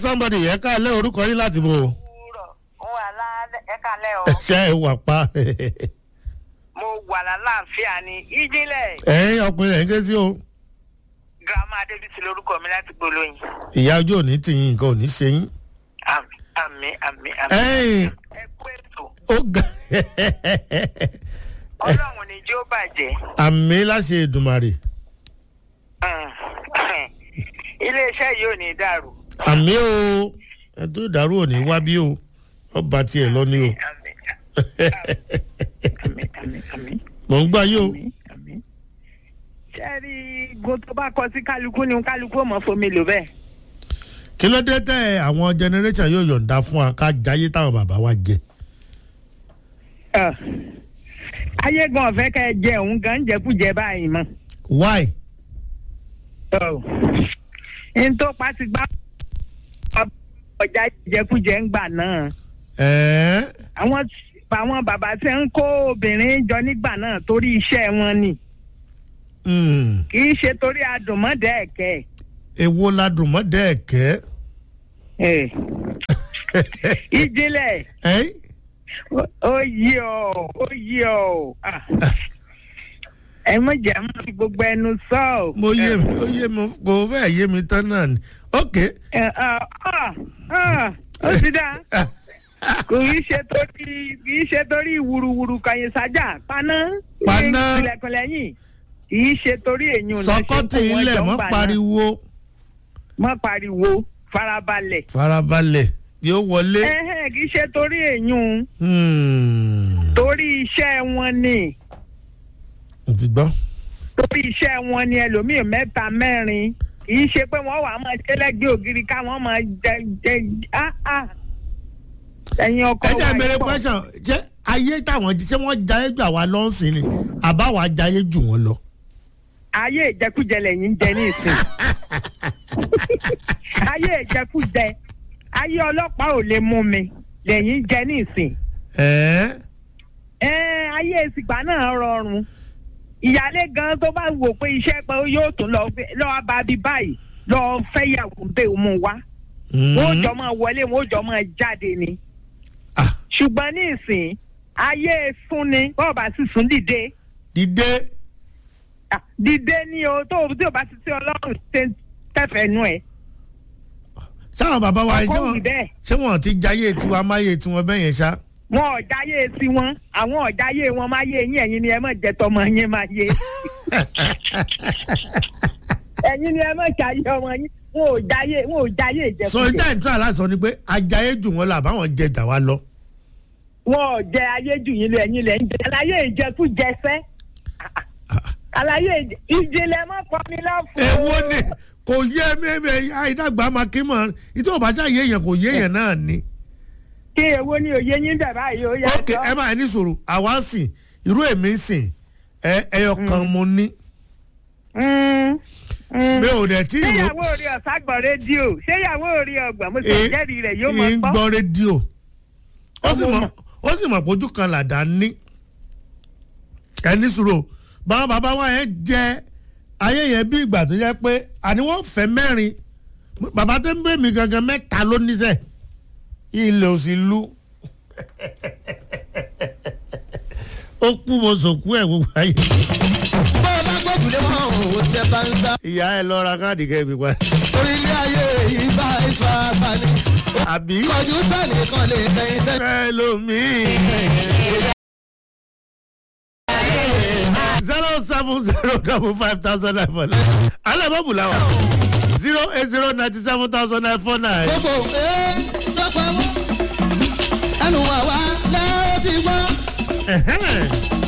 somebody ẹ káàlẹ́ orúkọ yín láti bò. wúrọ̀ ń wà lálẹ́ ẹ kalẹ́ o ṣé ẹ wà pa. mo wà lálàáfíà ní ìjìnlẹ̀ ẹ̀yin ọkùnrin ẹ̀ ń ké sí o. girama adébísí lórúkọ mi láti gbólóyìn ìyá ojú òní tìyín nǹkan ò ní ṣe yín. àmì àmì àmì àmì ẹ̀yin ẹ kú ètò ó ga ọlọ́run ní jí ó bàjẹ́ àmì láṣẹ ìdùmarè iléeṣẹ́ yìí ò ní dàrú. àmì o ẹdún ìdàrú òní wá bí o ọba tiẹ̀ lọ ni o. àmì àmì àmì àmì mò ń gbá yín o. àmì àmì. sẹ́ẹ̀rì go tó bá kọ sí kálukú ni kálukú ò mọ̀ fomi lò bẹ́ẹ̀. kí ló dé tẹ àwọn generation yóò yọ̀ǹda fún wa ká jayé táwọn bàbá wa jẹ. Ọ̀, ayé gan ọ̀fẹ́ kẹ́ ẹ jẹ òun gan ń jẹkújẹ báyìí mọ́. why. n tó pa ti gbá ọjà jẹkújẹ ń gbà náà ẹ̀ẹ́ àwọn àwọn bàbá tí ń kó obìnrin jọ nígbà náà torí iṣẹ́ wọn ni mm, kì í ṣe torí adùnmọ́dẹ́ ẹ̀kẹ́ èwo ladùn mọ́ dẹ́ẹ̀kẹ́. ẹ̀. ìjìnlẹ̀ ẹ̀yìn ó- ó yí ọ ó yí ọ Ah. ẹ mọ̀ jẹ́ mọ́ fi gbogbo ẹnu sọ ọ́. mo yé mi ó yé mi kò fẹ́ yé mi tán náà ni. ok Ẹ, ah, ah, ah, ó ti dá. kò í ṣe torí kì í ṣe torí wùrùwùrù kàyìn sájà paná Paná. ilẹ̀kùn lẹ́yìn kì í ṣe torí èyí ò sọkọ́tì ilẹ̀ mọ́ pariwo mọ́ pariwo farabalẹ̀ farabalẹ̀ yóò wọlé. ẹ̀hẹ́ kì í ṣe torí èyí ò Hmm, torí iṣẹ́ wọn ni mo ti gbọ́. torí iṣẹ́ wọn ni ẹlòmíì mẹ́ta mẹ́rin kì í ṣe pé wọ́n wà á máa ṣe lẹ́gbẹ̀ẹ́ ògiri káwọn máa jẹ jẹ ah ah ẹ̀yin ọkọ ẹ jẹ́ wa ìbéèrè yìí pọ̀. question ṣé ayé táwọn ṣé wọ́n jayé jù àwa lọ́sìn ni àbáwá jayé jù wọ́n lọ. ayé ìjẹkújẹ lẹ́yìn ń jẹ ní ìsìn ayé ìjẹkújẹ ayé ọlọ́pàá ò lè mú mi lẹ́yìn ń jẹ ní ìsìn ẹ̀ẹ́ ẹ ayé ìsìgbà náà rọrùn ìyálé gan tó bá wò pé iṣẹ́ pé yóò tún lọ gbé- lọ́ọ́ bá bí báyìí lọ́ọ́ fẹ́yàwó bẹ́ẹ̀ mú wá wọ́n ó jọ máa wọlé wọ́n ó jọ máa jáde ni Ah. ṣùgbọ́n ní ìsìn ayé sún ni bọ́ọ̀ bá sì sún dìde dìde Ah, dìde ni o tó o tí o bá ti tí ọlọ́run ṣe tẹ̀fẹ̀ nú ẹ̀ sáwọn bàbá wa Ọkọ ṣé wì wọn bẹ́ẹ̀. ṣé wọn ti jayé tiwa máyé tiwọn bẹ́ẹ̀ yẹn ṣá. wọn ọ̀jáyé sí wọn àwọn ọ̀jáyé wọn máa yé yín ẹ̀yin ni ẹ mọ̀ jẹ́ tọmọ yín máa yé ẹ̀yin ni ẹ mọ̀ jáyé ọmọ yín wọn ò jáyé wọn ò jáyé sọ ìjẹkújẹ ìjà ìtura aláṣọ ni pé ajayé jù wọ́n lọ àbáwọn jẹ jà wá lọ. wọn ò jẹ ayé jù yín lọ ẹ̀yin lẹ̀ ń jẹ àlàyé ìjẹkújẹ fẹ́ àlàyé ìjẹ- ìjìnlẹ̀ mọ́ kọ́ni lọ́fọ̀ọ́. èwo ni kò yé mẹ́mẹ́ àìdàgbà máa kí mọ̀ ìtò òbájá yé yẹn kò yé yẹn náà ni. kí èwo ni òye yín dẹ̀ báyìí ó ok ẹ yàtọ̀. máa ní sòrò àwa ń sìn irú èmi ń sìn ẹ ẹyọ kan mo ní Mm, mm. mi ò dẹ̀ tí ìró ṣéyàwó orí ọ̀sán gbọ́ rédíò ṣéyàwó orí ọgbọ̀n mo sì Ẹ- jẹ́rìí rẹ̀ yóò mọ̀ ń gbọ́. gbọ́ rédíò ó sì Ọmọ mọ̀ mọ̀. ó sì mọ̀ pójú kan làdá ní ẹ ní sòrò báwọn bàbá wa yẹn jẹ ayé yẹn bí ìgbà tó yẹ pé àní wọ́n fẹ́ mẹ́rin bàbá tó ń bẹ̀ mí gangan mẹ́ta ló níṣẹ́ ilé òsì lu ó kú mo sòkú ẹ̀ gbogbo ayé bó o bá gbójúlé wọn ò tẹ bá ń sá. ìyá ẹ lọ ra káàdì kẹ́ẹ̀mí pa orílẹ̀ ayé yìí bá ìṣọ́ àṣà ni. àbí kọjú sẹ́ni kan lè kẹ́yìn sẹ́ni. fẹ́ lómi. zero seven zero double five thousand nine four nine alẹ́ bọ́ọ̀bù làwà zero eight zero ninety seven thousand nine four nine gbogbo ee